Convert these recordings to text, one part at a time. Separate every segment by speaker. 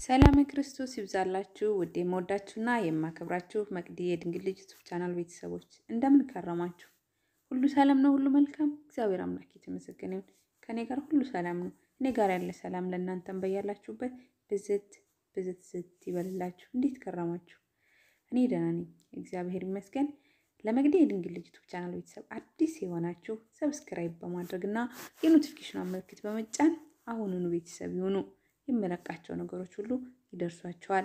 Speaker 1: ሰላም ክርስቶስ ይብዛላችሁ ውድ የምወዳችሁና የማከብራችሁ መቅዲ የድንግል ልጅ ዩቱብ ቻናል ቤተሰቦች እንደምን ከረማችሁ? ሁሉ ሰላም ነው? ሁሉ መልካም? እግዚአብሔር አምላክ የተመሰገነ ይሁን። ከእኔ ጋር ሁሉ ሰላም ነው። እኔ ጋር ያለ ሰላም ለእናንተም በያላችሁበት ብዝት ብዝት ዝት ይበልላችሁ። እንዴት ከረማችሁ? እኔ ደህና ነኝ፣ እግዚአብሔር ይመስገን። ለመቅዲ የድንግል ልጅ ዩቱብ ቻናል ቤተሰብ አዲስ የሆናችሁ ሰብስክራይብ በማድረግ እና የኖቲፊኬሽን ምልክት በመጫን አሁኑኑ ቤተሰብ ይሁኑ። የምለቃቸው ነገሮች ሁሉ ይደርሷቸዋል።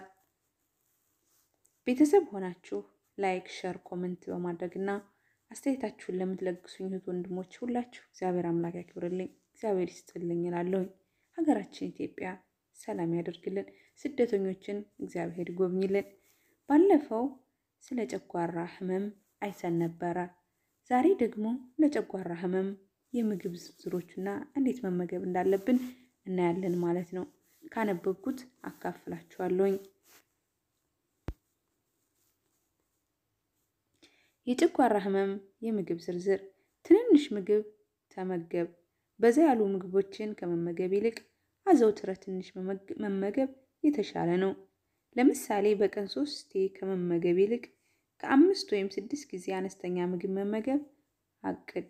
Speaker 1: ቤተሰብ ሆናችሁ ላይክ፣ ሸር፣ ኮመንት በማድረግ እና አስተያየታችሁን ለምትለግሱኝ እህት ወንድሞች ሁላችሁ እግዚአብሔር አምላክ ያክብርልኝ፣ እግዚአብሔር ይስጥልኝ እላለሁኝ። ሀገራችን ኢትዮጵያ ሰላም ያደርግልን፣ ስደተኞችን እግዚአብሔር ይጎብኝልን። ባለፈው ስለ ጨጓራ ህመም አይተን ነበረ። ዛሬ ደግሞ ለጨጓራ ህመም የምግብ ዝርዝሮችና እንዴት መመገብ እንዳለብን እናያለን ማለት ነው። ካነበብኩት አካፍላችኋለሁኝ። የጨጓራ ህመም የምግብ ዝርዝር። ትንንሽ ምግብ ተመገብ። በዛ ያሉ ምግቦችን ከመመገብ ይልቅ አዘውትረ ትንሽ መመገብ የተሻለ ነው። ለምሳሌ በቀን ሶስቴ ከመመገብ ይልቅ ከአምስት ወይም ስድስት ጊዜ አነስተኛ ምግብ መመገብ አቅድ።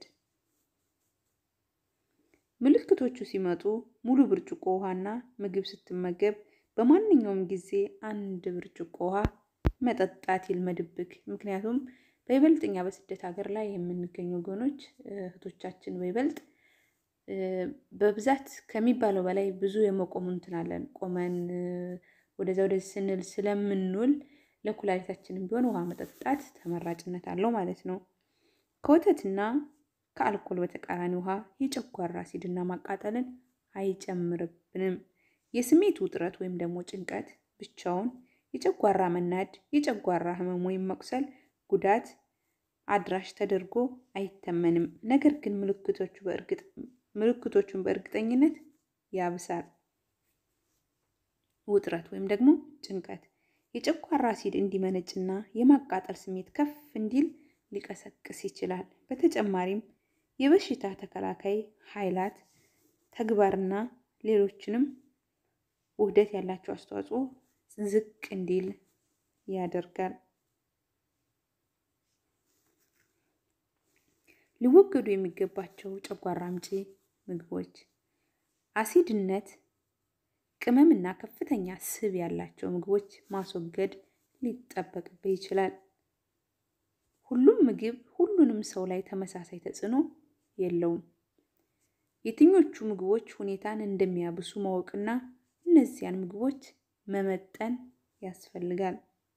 Speaker 1: ምልክቶቹ ሲመጡ ሙሉ ብርጭቆ ውሃና ምግብ ስትመገብ በማንኛውም ጊዜ አንድ ብርጭቆ ውሃ መጠጣት ይልመድብክ። ምክንያቱም በይበልጥ እኛ በስደት ሀገር ላይ የምንገኙ ወገኖች እህቶቻችን በይበልጥ በብዛት ከሚባለው በላይ ብዙ የመቆሙ እንትን አለን። ቆመን ወደዛ ወደዚህ ስንል ስለምንውል ለኩላሊታችንም ቢሆን ውሃ መጠጣት ተመራጭነት አለው ማለት ነው። ከወተትና ከአልኮል በተቃራኒ ውሃ የጨጓራ አሲድና ማቃጠልን አይጨምርብንም። የስሜት ውጥረት ወይም ደግሞ ጭንቀት ብቻውን የጨጓራ መናድ፣ የጨጓራ ህመም ወይም መቁሰል ጉዳት አድራሽ ተደርጎ አይተመንም። ነገር ግን ምልክቶቹ በእርግጥ ምልክቶቹን በእርግጠኝነት ያብሳል። ውጥረት ወይም ደግሞ ጭንቀት የጨጓራ አሲድ እንዲመነጭና የማቃጠል ስሜት ከፍ እንዲል ሊቀሰቅስ ይችላል። በተጨማሪም የበሽታ ተከላካይ ኃይላት ተግባርና ሌሎችንም ውህደት ያላቸው አስተዋጽኦ ዝቅ እንዲል ያደርጋል። ሊወገዱ የሚገባቸው ጨጓራ አምጪ ምግቦች አሲድነት፣ ቅመምና ከፍተኛ ስብ ያላቸው ምግቦች ማስወገድ ሊጠበቅብህ ይችላል። ሁሉም ምግብ ሁሉንም ሰው ላይ ተመሳሳይ ተጽዕኖ የለውም። የትኞቹ ምግቦች ሁኔታን እንደሚያብሱ ማወቅና እነዚያን ምግቦች መመጠን ያስፈልጋል።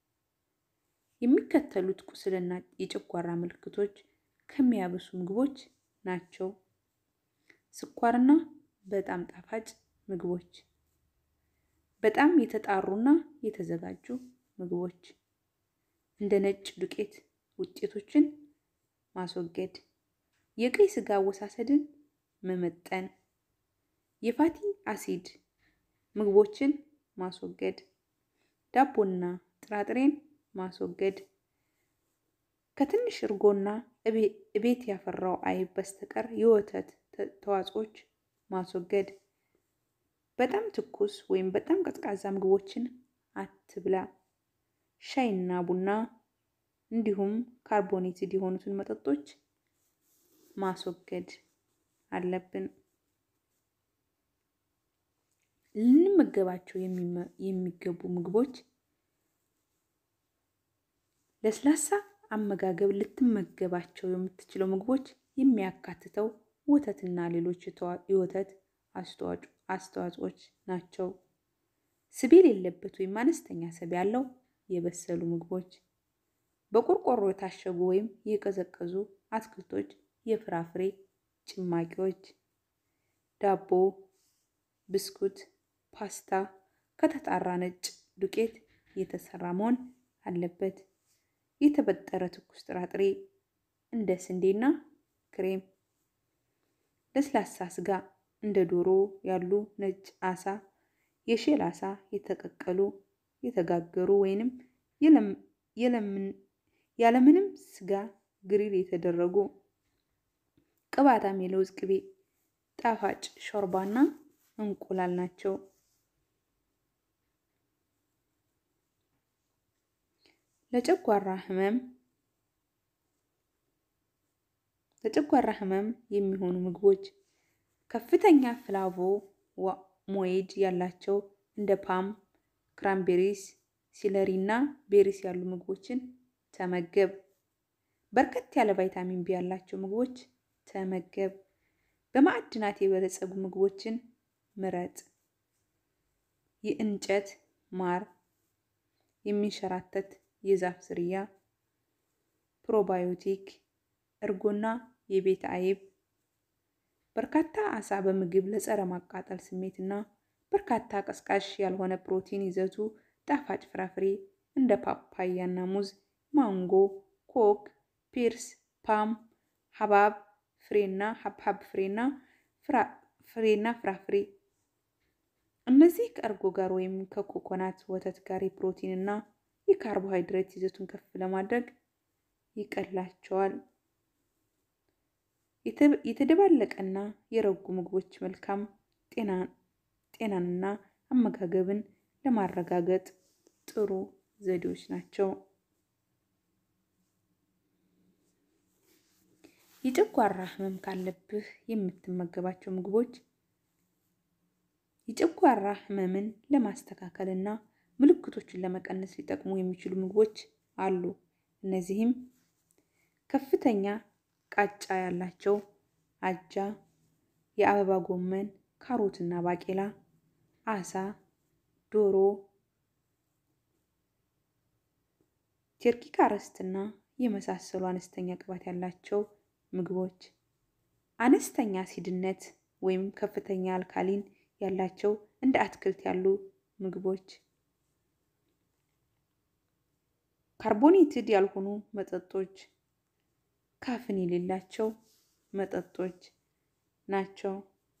Speaker 1: የሚከተሉት ቁስልና የጨጓራ ምልክቶች ከሚያብሱ ምግቦች ናቸው። ስኳርና በጣም ጣፋጭ ምግቦች፣ በጣም የተጣሩና የተዘጋጁ ምግቦች፣ እንደ ነጭ ዱቄት ውጤቶችን ማስወገድ፣ የቀይ ስጋ አወሳሰድን መመጠን፣ የፋቲ አሲድ ምግቦችን ማስወገድ፣ ዳቦና ጥራጥሬን ማስወገድ፣ ከትንሽ እርጎና እቤት ያፈራው አይብ በስተቀር የወተት ተዋጽኦች ማስወገድ፣ በጣም ትኩስ ወይም በጣም ቀዝቃዛ ምግቦችን አትብላ፣ ሻይና ቡና እንዲሁም ካርቦኔትድ የሆኑትን መጠጦች ማስወገድ አለብን። ልንመገባቸው የሚገቡ ምግቦች ለስላሳ አመጋገብ ልትመገባቸው የምትችለው ምግቦች የሚያካትተው ወተትና ሌሎች የወተት አስተዋጽኦች ናቸው። ስብ የሌለበት ወይም አነስተኛ ስብ ያለው የበሰሉ ምግቦች፣ በቆርቆሮ የታሸጉ ወይም የቀዘቀዙ አትክልቶች፣ የፍራፍሬ ጭማቂዎች፣ ዳቦ፣ ብስኩት፣ ፓስታ ከተጣራ ነጭ ዱቄት የተሰራ መሆን አለበት። የተበጠረ ትኩስ ጥራጥሬ እንደ ስንዴና ክሬም፣ ለስላሳ ስጋ እንደ ዶሮ ያሉ ነጭ አሳ፣ የሼል አሳ፣ የተቀቀሉ፣ የተጋገሩ ወይንም ያለምንም ስጋ ግሪል የተደረጉ፣ ቅባታም የለውዝ ቅቤ፣ ጣፋጭ ሾርባና እንቁላል ናቸው። ለጨጓራ ህመም ለጨጓራ ህመም የሚሆኑ ምግቦች ከፍተኛ ፍላቮ ሞይድ ያላቸው እንደ ፓም፣ ክራምቤሪስ፣ ሲለሪ እና ቤሪስ ያሉ ምግቦችን ተመገብ። በርከት ያለ ቫይታሚን ቢ ያላቸው ምግቦች ተመገብ። በማዕድናት የበለጸጉ ምግቦችን ምረጥ። የእንጨት ማር፣ የሚንሸራተት የዛፍ ዝርያ፣ ፕሮባዮቲክ፣ እርጎና የቤት አይብ። በርካታ አሳ በምግብ ለጸረ ማቃጠል ስሜት እና በርካታ ቀስቃሽ ያልሆነ ፕሮቲን ይዘቱ ጣፋጭ ፍራፍሬ እንደ ፓፓያ እና ሙዝ፣ ማንጎ፣ ኮክ፣ ፒርስ፣ ፓም፣ ሀባብ ፍሬና ሀብሀብ ፍሬና ፍሬና ፍራፍሬ እነዚህ ከእርጎ ጋር ወይም ከኮኮናት ወተት ጋር የፕሮቲን እና የካርቦሃይድሬት ይዘቱን ከፍ ለማድረግ ይቀላቸዋል። የተደባለቀና የረጉ ምግቦች መልካም ጤናንና አመጋገብን ለማረጋገጥ ጥሩ ዘዴዎች ናቸው። የጨጓራ ህመም ካለብህ የምትመገባቸው ምግቦች የጨጓራ ህመምን ለማስተካከል እና ምልክቶችን ለመቀነስ ሊጠቅሙ የሚችሉ ምግቦች አሉ። እነዚህም ከፍተኛ ቃጫ ያላቸው አጃ፣ የአበባ ጎመን፣ ካሮትና ባቄላ፣ አሳ፣ ዶሮ፣ ቴርኪ ካረስትና የመሳሰሉ አነስተኛ ቅባት ያላቸው ምግቦች፣ አነስተኛ አሲድነት ወይም ከፍተኛ አልካሊን ያላቸው እንደ አትክልት ያሉ ምግቦች፣ ካርቦኔትድ ያልሆኑ መጠጦች፣ ካፍን የሌላቸው መጠጦች ናቸው።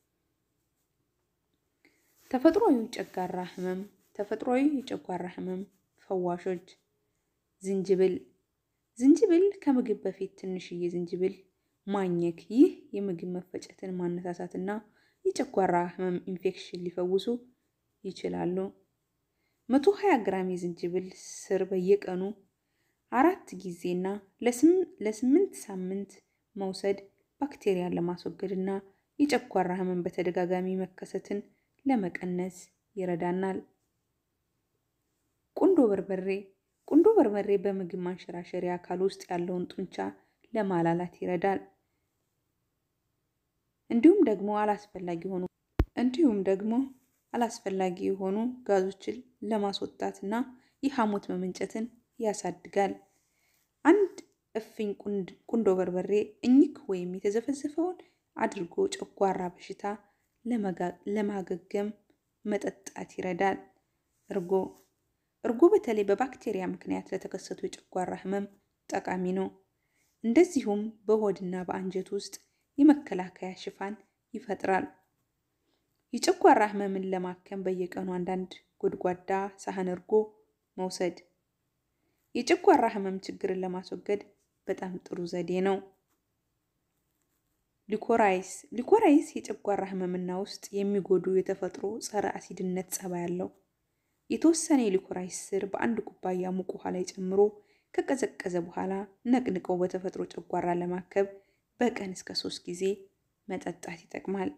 Speaker 1: ተፈጥሯዊ ጨጓራ ህመም ተፈጥሯዊ የጨጓራ ህመም ፈዋሾች ዝንጅብል ዝንጅብል ከምግብ በፊት ትንሽዬ ዝንጅብል ማኘክ። ይህ የምግብ መፈጨትን ማነሳሳትና የጨጓራ ህመም ኢንፌክሽን ሊፈውሱ ይችላሉ። መቶ ሀያ ግራም የዝንጅብል ስር በየቀኑ አራት ጊዜና ለስምንት ሳምንት መውሰድ ባክቴሪያን ለማስወገድ እና የጨጓራ ህመም በተደጋጋሚ መከሰትን ለመቀነስ ይረዳናል። ቁንዶ በርበሬ ቁንዶ በርበሬ በምግብ ማንሸራሸሪያ አካል ውስጥ ያለውን ጡንቻ ለማላላት ይረዳል። እንዲሁም ደግሞ አላስፈላጊ የሆኑ እንዲሁም ደግሞ አላስፈላጊ የሆኑ ጋዞችን ለማስወጣት እና የሐሞት መመንጨትን ያሳድጋል። አንድ እፍኝ ቁንዶ በርበሬ እኝክ ወይም የተዘፈዘፈውን አድርጎ ጨጓራ በሽታ ለማገገም መጠጣት ይረዳል። እርጎ እርጎ በተለይ በባክቴሪያ ምክንያት ለተከሰቱ የጨጓራ ህመም ጠቃሚ ነው። እንደዚሁም በሆድና በአንጀት ውስጥ የመከላከያ ሽፋን ይፈጥራል። የጨጓራ ህመምን ለማከም በየቀኑ አንዳንድ ጎድጓዳ ሳህን እርጎ መውሰድ የጨጓራ ህመም ችግርን ለማስወገድ በጣም ጥሩ ዘዴ ነው። ሊኮራይስ ሊኮራይስ የጨጓራ ህመምና ውስጥ የሚጎዱ የተፈጥሮ ጸረ አሲድነት ጸባይ አለው። የተወሰነ የሊኮራይስ ስር በአንድ ኩባያ ሙቅ ውሃ ላይ ጨምሮ ከቀዘቀዘ በኋላ ነቅንቀው በተፈጥሮ ጨጓራ ለማከብ በቀን እስከ ሶስት ጊዜ መጠጣት ይጠቅማል።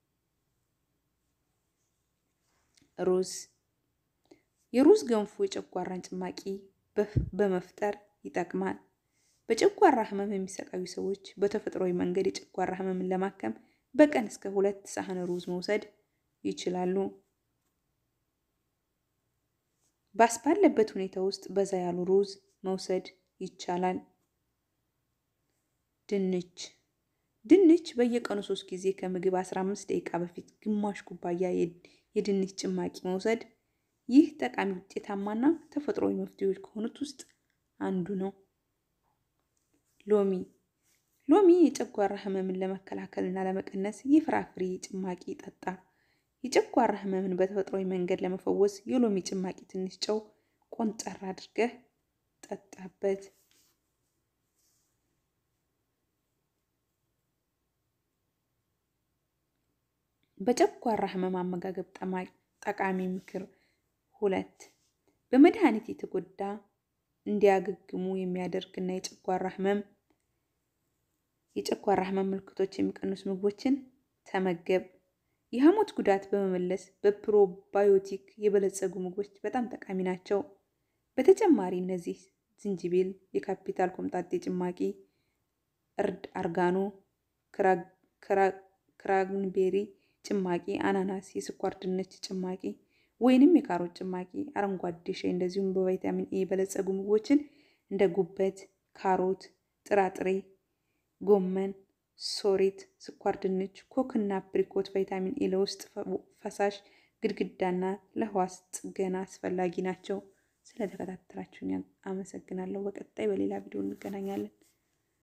Speaker 1: ሩዝ የሩዝ ገንፎ የጨጓራን ጭማቂ በመፍጠር ይጠቅማል። በጨጓራ ህመም የሚሰቃዩ ሰዎች በተፈጥሯዊ መንገድ የጨጓራ ህመምን ለማከም በቀን እስከ ሁለት ሳህን ሩዝ መውሰድ ይችላሉ። ባስ ባለበት ሁኔታ ውስጥ በዛ ያሉ ሩዝ መውሰድ ይቻላል። ድንች ድንች በየቀኑ ሶስት ጊዜ ከምግብ 15 ደቂቃ በፊት ግማሽ ኩባያ የድንች ጭማቂ መውሰድ ይህ ጠቃሚ ውጤታማና ተፈጥሯዊ መፍትሄዎች ከሆኑት ውስጥ አንዱ ነው። ሎሚ ሎሚ የጨጓራ ህመምን ለመከላከል እና ለመቀነስ የፍራፍሬ ጭማቂ ጠጣ። የጨጓራ ህመምን በተፈጥሯዊ መንገድ ለመፈወስ የሎሚ ጭማቂ ትንሽ ጨው ቆንጠር አድርገህ ጠጣበት። በጨጓራ ህመም አመጋገብ ጠቃሚ ምክር ሁለት በመድኃኒት የተጎዳ እንዲያገግሙ የሚያደርግ እና የጨጓራ ህመም የጨጓራ ህመም ምልክቶች የሚቀንሱ ምግቦችን ተመገብ። የሐሞት ጉዳት በመመለስ በፕሮባዮቲክ የበለጸጉ ምግቦች በጣም ጠቃሚ ናቸው። በተጨማሪ እነዚህ ዝንጅብል፣ የካፒታል ኮምጣጤ ጭማቂ፣ እርድ፣ አርጋኖ፣ ክራንቤሪ ጭማቂ፣ አናናስ፣ የስኳር ድንች ጭማቂ ወይንም የካሮት ጭማቂ፣ አረንጓዴ ሻይ እንደዚሁም በቫይታሚን ኤ የበለጸጉ ምግቦችን እንደ ጉበት፣ ካሮት፣ ጥራጥሬ፣ ጎመን፣ ሶሬት፣ ስኳር ድንች፣ ኮክ እና አፕሪኮት ቫይታሚን ኤ ለውስጥ ፈሳሽ ግድግዳና ለህዋስ ጥገና አስፈላጊ ናቸው። ስለተከታተላችሁኝ አመሰግናለሁ። በቀጣይ በሌላ ቪዲዮ እንገናኛለን።